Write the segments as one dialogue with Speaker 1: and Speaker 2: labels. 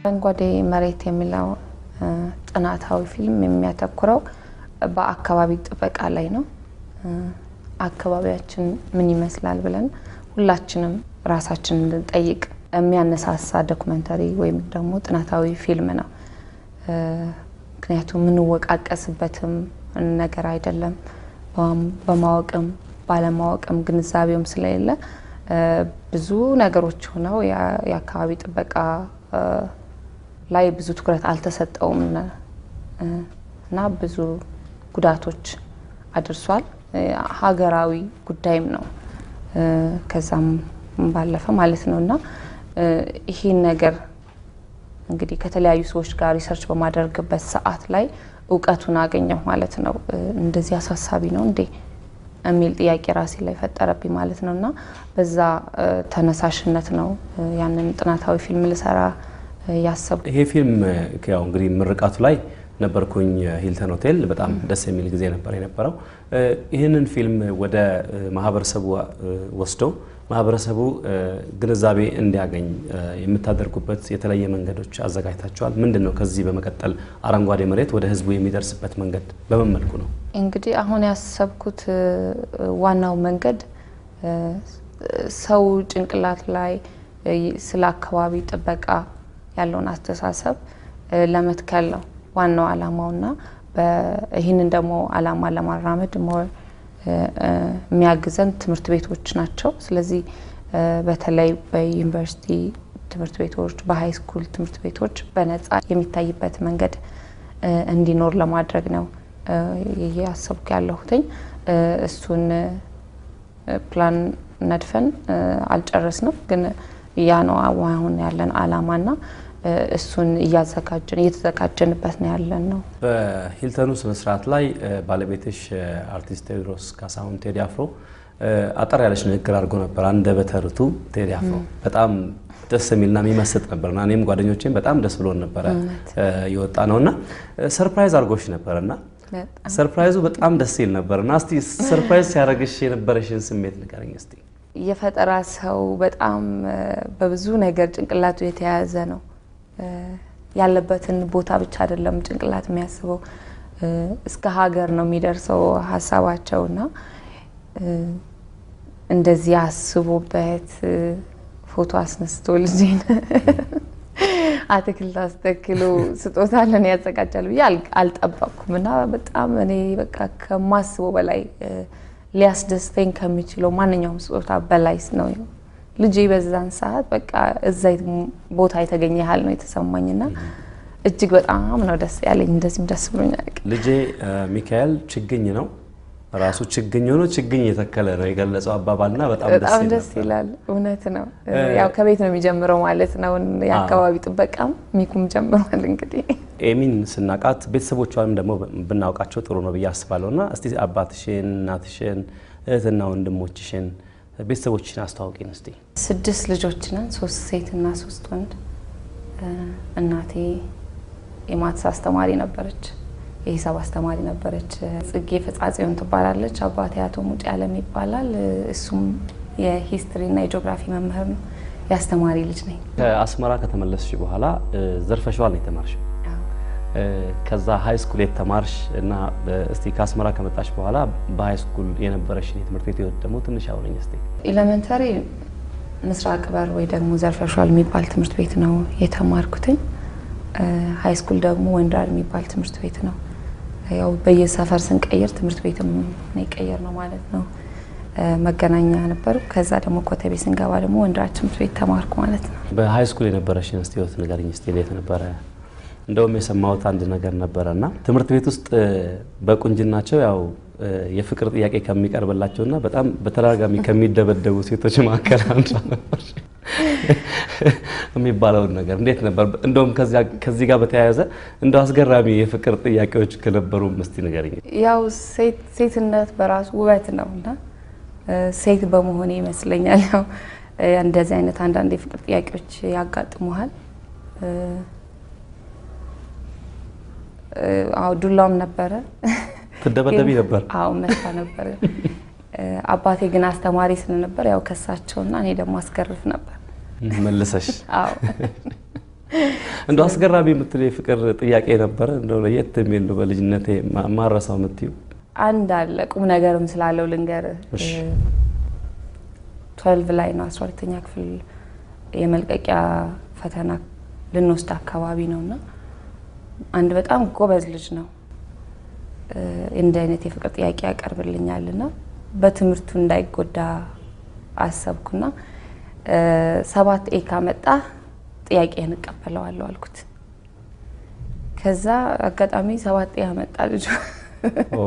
Speaker 1: አረንጓዴ መሬት የሚለው ጥናታዊ ፊልም የሚያተኩረው በአካባቢ ጥበቃ ላይ ነው። አካባቢያችን ምን ይመስላል ብለን ሁላችንም ራሳችን እንድንጠይቅ የሚያነሳሳ ዶክመንተሪ ወይም ደግሞ ጥናታዊ ፊልም ነው። ምክንያቱም የምንወቃቀስበትም ነገር አይደለም። በማወቅም ባለማወቅም ግንዛቤውም ስለሌለ ብዙ ነገሮች ሆነው የአካባቢ ጥበቃ ላይ ብዙ ትኩረት አልተሰጠውም እና ብዙ ጉዳቶች አድርሷል። ሀገራዊ ጉዳይም ነው ከዛም ባለፈ ማለት ነው እና ይህን ነገር እንግዲህ ከተለያዩ ሰዎች ጋር ሪሰርች በማደርግበት ሰዓት ላይ እውቀቱን አገኘሁ ማለት ነው። እንደዚህ አሳሳቢ ነው እንዴ የሚል ጥያቄ ራሴ ላይ ፈጠረብኝ ማለት ነው እና በዛ ተነሳሽነት ነው ያንን ጥናታዊ ፊልም ልሰራ ያሰብኩ።
Speaker 2: ይሄ ፊልም ያው እንግዲህ ምርቃቱ ላይ ነበርኩኝ ሂልተን ሆቴል። በጣም ደስ የሚል ጊዜ ነበር የነበረው። ይህንን ፊልም ወደ ማህበረሰቡ ወስዶ ማህበረሰቡ ግንዛቤ እንዲያገኝ የምታደርጉበት የተለያየ መንገዶች አዘጋጅታችኋል። ምንድን ነው ከዚህ በመቀጠል አረንጓዴ መሬት ወደ ህዝቡ የሚደርስበት መንገድ በምን መልኩ ነው?
Speaker 1: እንግዲህ አሁን ያሰብኩት ዋናው መንገድ ሰው ጭንቅላት ላይ ስለ አካባቢ ጥበቃ ያለውን አስተሳሰብ ለመትከል ነው ዋናው አላማውና ይህንን ደግሞ አላማ ለማራመድ የሚያግዘን ትምህርት ቤቶች ናቸው። ስለዚህ በተለይ በዩኒቨርሲቲ ትምህርት ቤቶች፣ በሀይ ስኩል ትምህርት ቤቶች በነጻ የሚታይበት መንገድ እንዲኖር ለማድረግ ነው እያሰብኩ ያለሁትኝ። እሱን ፕላን ነድፈን አልጨረስንም፣ ግን ያ ነው አሁን ያለን አላማና እሱን እያዘጋጀን እየተዘጋጀንበት ነው ያለን ነው።
Speaker 2: በሂልተኑ ስነስርዓት ላይ ባለቤትሽ አርቲስት ቴዎድሮስ ካሳሁን ቴዲ አፍሮ አጠር ያለች ንግግር አድርጎ ነበር። አንደበተ ርቱዕ ቴዲ አፍሮ በጣም ደስ የሚልና የሚመስጥ ነበርና እኔም ጓደኞቼም በጣም ደስ ብሎን ነበረ የወጣ ነውና ሰርፕራይዝ አድርጎሽ ነበርና ሰርፕራይዙ በጣም ደስ ይል ነበርና እስቲ ሰርፕራይዝ ሲያደርግሽ የነበረሽን ስሜት ንገረኝ እስቲ።
Speaker 1: የፈጠራ ሰው በጣም በብዙ ነገር ጭንቅላቱ የተያያዘ ነው። ያለበትን ቦታ ብቻ አይደለም ጭንቅላት የሚያስበው እስከ ሀገር ነው የሚደርሰው ሀሳባቸውና እንደዚህ አስቦበት ፎቶ አስነስቶ ልጄን አትክልት አስተክሎ ስጦታ ለኔ ያዘጋጃል ብዬ አልጠበቅኩም እና በጣም እኔ በቃ ከማስበው በላይ ሊያስደስተኝ ከሚችለው ማንኛውም ስጦታ በላይ ነው ልጄ በዛን ሰዓት በቃ እዛ ቦታ የተገኘ ያህል ነው የተሰማኝና እጅግ በጣም ነው ደስ ያለኝ። እንደዚህም ደስ ብሎኛል።
Speaker 2: ልጄ ሚካኤል ችግኝ ነው ራሱ ችግኝ ሆኖ ችግኝ የተከለ ነው የገለጸው አባባልና በጣም
Speaker 1: በጣም ደስ ይላል። እውነት ነው። ያው ከቤት ነው የሚጀምረው ማለት ነው። የአካባቢ ጥበቃም ሚኩም ጀምሯል። እንግዲህ
Speaker 2: ኤሚን ስናቃት ቤተሰቦቿንም ደግሞ ብናውቃቸው ጥሩ ነው ብዬ አስባለሁ እና እስቲ አባትሽን፣ እናትሽን፣ እህትና ወንድሞችሽን ቤተሰቦችን አስተዋውቂን እስቲ።
Speaker 1: ስድስት ልጆች ነን፣ ሶስት ሴት እና ሶስት ወንድ። እናቴ የማትስ አስተማሪ ነበረች፣ የሂሳብ አስተማሪ ነበረች። ጽጌ ፈጻጽዮን ትባላለች። አባቴ አቶ ሙጬ አለም ይባላል። እሱም የሂስትሪ እና የጂኦግራፊ መምህር ነው። የአስተማሪ ልጅ ነኝ።
Speaker 2: ከአስመራ ከተመለስሽ በኋላ ዘርፈሸዋል ነው የተማርሽው። ከዛ ሀይ ስኩል የተማርሽ እና እስቲ ከአስመራ ከመጣሽ በኋላ በሀይ ስኩል የነበረሽን የትምህርት ቤት ህይወት ደግሞ ትንሽ አውረኝ እስቲ።
Speaker 1: ኤሌመንተሪ ምስራቅ በር ወይ ደግሞ ዘርፈሸዋል የሚባል ትምህርት ቤት ነው የተማርኩትኝ። ሀይ ስኩል ደግሞ ወንዳር የሚባል ትምህርት ቤት ነው። ያው በየሰፈር ስንቀይር ትምህርት ቤትም ነው የቀየር ነው ማለት ነው። መገናኛ ነበሩ። ከዛ ደግሞ ኮተቤ ስንገባ ደግሞ ወንዳር ትምህርት ቤት ተማርኩ ማለት ነው።
Speaker 2: በሀይ ስኩል የነበረሽን እስቲ ህይወት ንገሪኝ እስቲ። እንዴት ነበረ? እንደውም የሰማሁት አንድ ነገር ነበረ እና ትምህርት ቤት ውስጥ በቁንጅናቸው ያው የፍቅር ጥያቄ ከሚቀርብላቸውና በጣም በተደጋጋሚ ከሚደበደቡ ሴቶች መካከል አንዷ ነበር የሚባለውን ነገር እንዴት ነበር? እንደውም ከዚህ ጋር በተያያዘ እንደው አስገራሚ የፍቅር ጥያቄዎች ከነበሩ እስቲ ንገሪኝ።
Speaker 1: ያው ሴትነት በራሱ ውበት ነው እና ሴት በመሆኔ ይመስለኛል ያው እንደዚህ አይነት አንዳንድ የፍቅር ጥያቄዎች ያጋጥሙሃል። አዎ ዱላም ነበረ።
Speaker 2: ትደበደቢ ነበር?
Speaker 1: አዎ መታ ነበር። አባቴ ግን አስተማሪ ስለነበር ያው ከሳቸውና እኔ ደግሞ አስገርፍ ነበር
Speaker 2: መልሰሽ።
Speaker 1: አዎ
Speaker 2: እንደው አስገራሚ የምትለው የፍቅር ጥያቄ ነበረ? እንደው ለየት የሚል ነው በልጅነቴ ማረሳው የምትይው?
Speaker 1: አንድ አለ ቁም ነገርም ስላለው ልንገር።
Speaker 2: እሺ።
Speaker 1: ትዌልቭ ላይ ነው አስራ ሁለተኛ ክፍል የመልቀቂያ ፈተና ልንወስድ አካባቢ ነው እና አንድ በጣም ጎበዝ ልጅ ነው እንዲህ አይነት የፍቅር ጥያቄ ያቀርብልኛል እና በትምህርቱ እንዳይጎዳ አሰብኩና ሰባት ኤ ካመጣ ጥያቄህን እቀበለዋለሁ አልኩት። ከዛ አጋጣሚ ሰባት ኤ ያመጣ ልጅ
Speaker 2: ኦ፣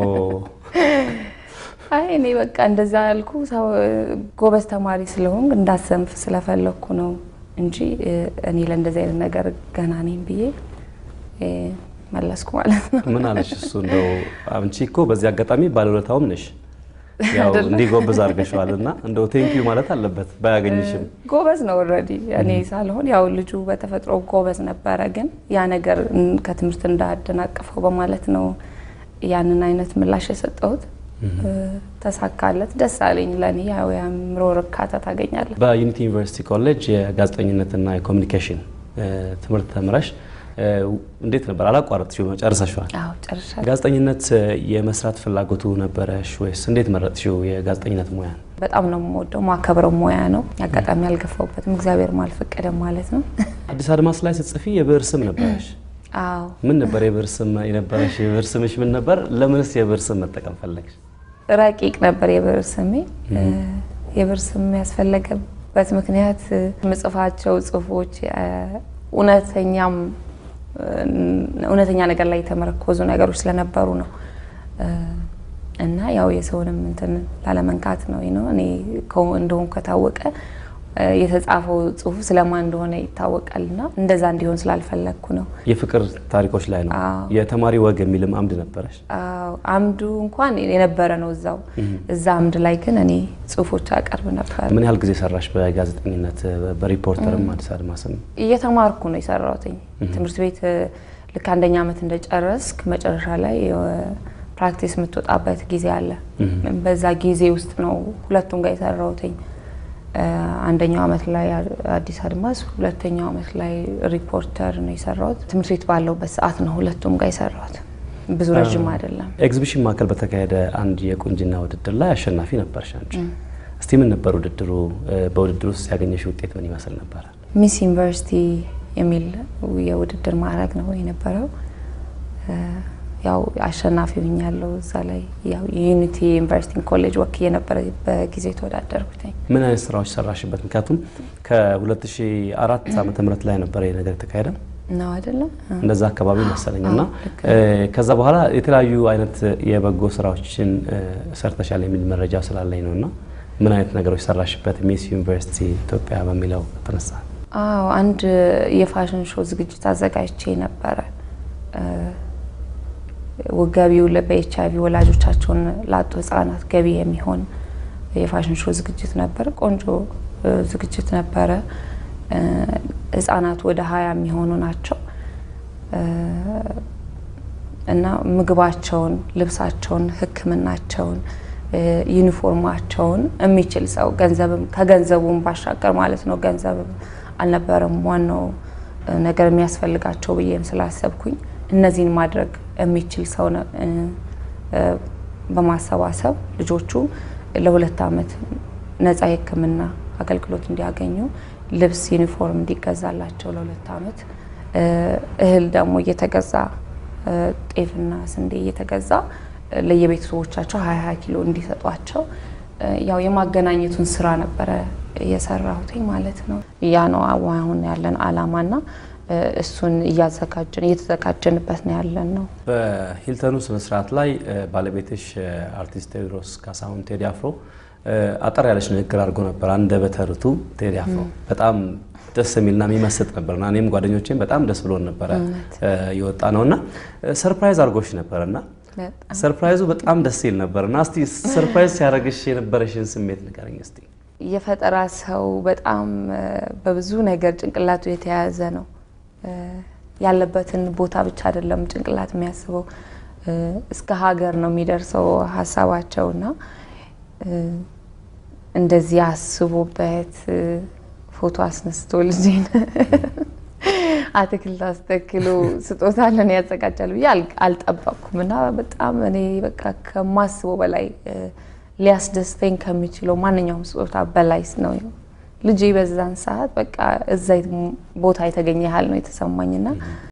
Speaker 1: አይ እኔ በቃ እንደዛ ያልኩ ሰው ጎበዝ ተማሪ ስለሆን እንዳሰንፍ ስለፈለግኩ ነው እንጂ እኔ ለእንደዚህ አይነት ነገር ገና ነኝ ብዬ እ መለስኩ ማለት ነው።
Speaker 2: ምን አለሽ እሱ? እንደው አንቺ እኮ በዚህ አጋጣሚ ባለውለታውም ነሽ ያው
Speaker 1: አይደለም?
Speaker 2: እንዲጎብዝ አድርገሻል እና እንደው ቴንኪዩ ማለት አለበት ባያገኝሽም።
Speaker 1: ጎበዝ ነው ኦልሬዲ እኔ ሳልሆን ያው ልጁ በተፈጥሮ ጎበዝ ነበረ፣ ግን ያ ነገር እን- ከትምህርት እንዳያደናቅፈው በማለት ነው ያንን አይነት ምላሽ የሰጠሁት። እ፣ ተሳካለት፣ ደስ አለኝ። ለእኔ ያው የአእምሮ እርካታ ታገኛለህ።
Speaker 2: በዩኒቲ ዩኒቨርሲቲ ኮሌጅ የጋዜጠኝነትና የኮሚኒኬሽን እ፣ ትምህርት ተምረሽ እ፣ እንዴት ነበር? አላቋረጥሽው ጨርሰሽዋል?
Speaker 1: አዎ ጨርሻለሁ።
Speaker 2: ጋዜጠኝነት እ፣ የመስራት ፍላጎቱ ነበረሽ ወይስ እንዴት መረጥሽው የጋዜጠኝነት ሙያን?
Speaker 1: በጣም ነው የምወደው፣ ማከብረው ሙያ ነው። አጋጣሚ አልገፋውበትም፣ እግዚአብሔር አልፈቀደም ማለት ነው።
Speaker 2: አዲስ አድማስ ላይ ስትጽፊ የብዕር ስም ነበረሽ።
Speaker 1: አዎ
Speaker 2: ምን ነበር የብዕር ስም የነበረሽ? የብዕር ስምሽ ምን ነበር? ለምንስ የብዕር ስም መጠቀም ፈለግሽ?
Speaker 1: ረቂቅ ነበር የብዕር ስሜ። እ፣ የብዕር ስም ያስፈለገበት ምክንያት እ፣ የምጽፋቸው ጽሁፎች እ፣ እውነተኛም እ፣ እውነተኛ ነገር ላይ የተመረኮዙ ነገሮች ስለነበሩ ነው እ፣ እና ያው የሰውንም እንትን ላለመንካት ነው ነው እኔ ከው- እንደሆን ከታወቀ እ፣ የተጻፈው ጽሁፍ ስለማን እንደሆነ ይታወቃል እና እንደዛ እንዲሆን ስላልፈለግኩ ነው።
Speaker 2: የፍቅር ታሪኮች ላይ ነው።
Speaker 1: አዎ።
Speaker 2: የተማሪ ወግ የሚልም አምድ ነበረሽ።
Speaker 1: አዎ፣ አምዱ እንኳን የነበረ ነው እዛው እዛ አምድ ላይ ግን እኔ ጽሁፎች አቀርብ ነበር።
Speaker 2: ምን ያህል ጊዜ ሰራሽ በጋዜጠኝነት? በሪፖርተርም አዲስ አድማስም
Speaker 1: እየተማርኩ ነው የሰራሁትኝ ትምህርት ቤት እ፣ ልክ አንደኛ ዓመት እንደጨረስክ መጨረሻ ላይ የ- ፕራክቲስ የምትወጣበት ጊዜ አለ። በዛ ጊዜ ውስጥ ነው ሁለቱም ጋር የሰራሁትኝ። እ፣ አንደኛው ዓመት ላይ አ- አዲስ አድማስ፣ ሁለተኛው ዓመት ላይ ሪፖርተር ነው የሰራሁት። ትምህርት ቤት ባለውበት ሰዓት ነው ሁለቱም ጋር የሰራሁት። ብዙ ረዥም አይደለም።
Speaker 2: ኤግዚቢሽን ማዕከል በተካሄደ አንድ የቁንጅና ውድድር ላይ አሸናፊ ነበርሽ አንቺ። እስቲ ምን ነበር ውድድሩ? እ፣ በውድድሩ ውስጥ ያገኘሽ ውጤት ምን ይመስል ነበረ?
Speaker 1: ሚስ ዩኒቨርሲቲ የሚል የውድድር ማዕረግ ነው የነበረው። እ፣ ያው አሸናፊ ሆኛለሁ እዛ ላይ ያው የዩኒቲ ዩኒቨርሲቲ ኮሌጅ ወክዬ ነበረ በጊዜ የተወዳደርኩትኝ።
Speaker 2: ምን አይነት ስራዎች ሰራሽበት? ምክንያቱም ከ2004 ዓመተ ምህረት ላይ ነበረ ይህ ነገር የተካሄደ
Speaker 1: ነው አይደለም?
Speaker 2: እንደዛ አካባቢ መሰለኝ እና
Speaker 1: አዎ፣ ልክ
Speaker 2: እ፣ ከዛ በኋላ የተለያዩ አይነት የበጎ ስራዎችን እ፣ ሰርተሻል የሚል መረጃ ስላለኝ ነው እና ምን አይነት ነገሮች ሰራሽበት? ሚስ ዩኒቨርሲቲ ኢትዮጵያ በሚለው ተነሳ።
Speaker 1: አዎ አንድ የፋሽን ሾው ዝግጅት አዘጋጅቼ ነበረ። እ፣ ገቢው በኤች አይቪ ወላጆቻቸውን ላጡ ህጻናት ገቢ የሚሆን የፋሽን ሾው ዝግጅት ነበር። ቆንጆ እ፣ ዝግጅት ነበረ። እ፣ ህጻናት ወደ ሀያ የሚሆኑ ናቸው እ፣ እና ምግባቸውን፣ ልብሳቸውን፣ ሕክምናቸውን፣ እ፣ ዩኒፎርማቸውን የሚችል ሰው ገንዘብም ከገንዘቡም ባሻገር ማለት ነው ገንዘብ አልነበረም ዋናው እ፣ ነገር የሚያስፈልጋቸው ብዬም ስላሰብኩኝ እነዚህን ማድረግ የሚችል ሰው ነ- እ፣ እ፣ በማሰባሰብ ልጆቹ ለሁለት ዓመት ነፃ የሕክምና አገልግሎት እንዲያገኙ ልብስ፣ ዩኒፎርም እንዲገዛላቸው ለሁለት ዓመት እ፣ እህል ደግሞ እየተገዛ እ፣ ጤፍና ስንዴ እየተገዛ እ፣ ለየቤተሰቦቻቸው ሀያ ሀያ ኪሎ እንዲሰጧቸው እ፣ ያው የማገናኘቱን ስራ ነበረ እየሰራሁትኝ ማለት ነው። ያ ነው አሁን ያለን አላማና እ፣ እሱን እያዘጋጀን እየተዘጋጀንበት ነው ያለን ነው።
Speaker 2: በሂልተኑ ስነስርዓት ላይ እ፣ ባለቤትሽ እ፣ አርቲስት ቴዎድሮስ ካሳሁን ቴዲ አፍሮ እ፣ አጠር ያለች ንግግር አድርጎ ነበር። አንደበተ ርቱዕ ቴዲ አፍሮ በጣም ደስ የሚልና የሚመስጥ ነበርና እኔም ጓደኞቼም በጣም ደስ ብሎን ነበረ እ፣ የወጣ ነውና እ፣ ሰርፕራይዝ አድርጎሽ ነበርና
Speaker 1: በጣም
Speaker 2: ሰርፕራይዙ በጣም ደስ ይል ነበርና እስቲ ሰርፕራይዝ ሲያደርግሽ የነበረሽን ስሜት ንገረኝ እስቲ።
Speaker 1: የፈጠራ ሰው በጣም እ፣ በብዙ ነገር ጭንቅላቱ የተያያዘ ነው። እ፣ ያለበትን ቦታ ብቻ አይደለም ጭንቅላት የሚያስበው እ፣ እስከ ሀገር ነው የሚደርሰው ሀሳባቸውና እ፣ እንደዚህ አስቦበት እ፣ ፎቶ አስነስቶ ልጄን አትክልት አስተክሎ ስጦታ ለእኔ ያዘጋጃል ብዬ አልጠበቅኩም እና በጣም እኔ በቃ ከማስበው በላይ ሊያስደስተኝ ከሚችለው ማንኛውም ስጦታ በላይ ነው ልጄ በዛን ሰዓት በቃ እዛ ቦታ የተገኘ ያህል ነው የተሰማኝና